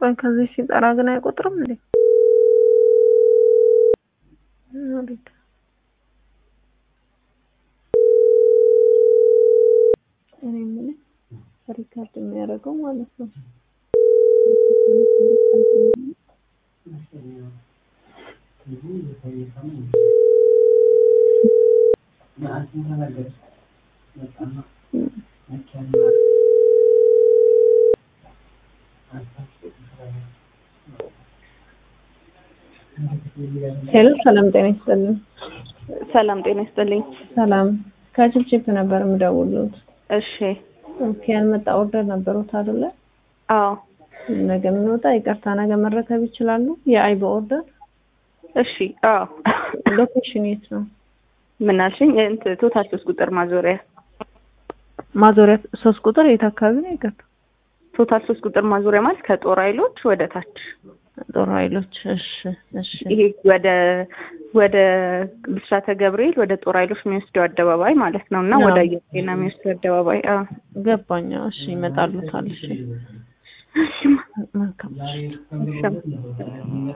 ቆይ ከዚህ ሲጠራ ግን አይቆጥርም እንዴ? ኖሪት እኔ የምልህ ሪካርድ የሚያደርገው ማለት ነው። ሄሎ ሰላም ጤና ይስጥልኝ። ሰላም ጤና ይስጥልኝ። ሰላም ከችፕችፕ ነበር የምደውሉት። እሺ ኦኬ ያልመጣ ኦርደር ነበሩት አይደለ? አዎ ነገ የምንወጣ ይቅርታ፣ ነገ መረከብ ይችላሉ? የአይበ ኦርደር እሺ አዎ ሎኬሽን የት ነው? ምን አልሽኝ? እንትን ቶታል ሶስት ቁጥር ማዞሪያ ማዞሪያ ሶስት ቁጥር የት አካባቢ ነው? ይቅርታ ቶታል ሶስት ቁጥር ማዞሪያ ማለት ከጦር ኃይሎች ወደ ታች ጦር ኃይሎች። እሺ እሺ ይሄ ወደ ወደ ብስራተ ገብርኤል ወደ ጦር ኃይሎች የሚወስደው አደባባይ ማለት ነው እና አዎ። ወደ አየር ጤና የሚወስደው አደባባይ አዎ ገባኛ። እሺ ይመጣሉታል። እሺ እሺ መልካም እሺ